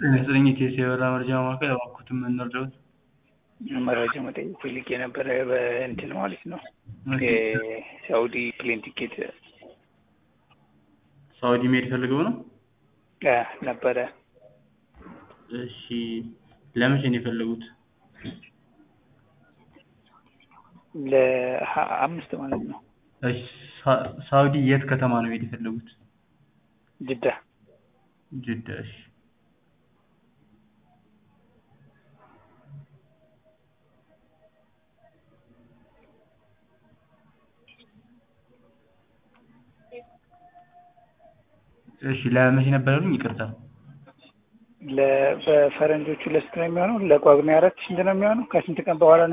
ጤና ይስጥልኝ የኢቲኤስ የበረራ መረጃ ማዕከል እባክዎትን ምን ልርዳዎት? መረጃ መጠየቅ ፈልጌ ነበረ በእንትን ማለት ነው የሳውዲ ፕሌን ቲኬት ሳውዲ መሄድ ፈልገው ነው? አ ነበረ እሺ ለመቼ ነው የፈለጉት? ለአምስት ማለት ነው እሺ ሳ- ሳውዲ የት ከተማ ነው መሄድ የፈለጉት? ጅዳ ጅዳ እሺ እሺ ለመቼ ነበር ያሉኝ? ይቅርታ ለ- በፈረንጆቹ ለስንት ነው የሚሆነው? ለጳጉሜ አራት ስንት ነው የሚሆነው? ከስንት ቀን በኋላ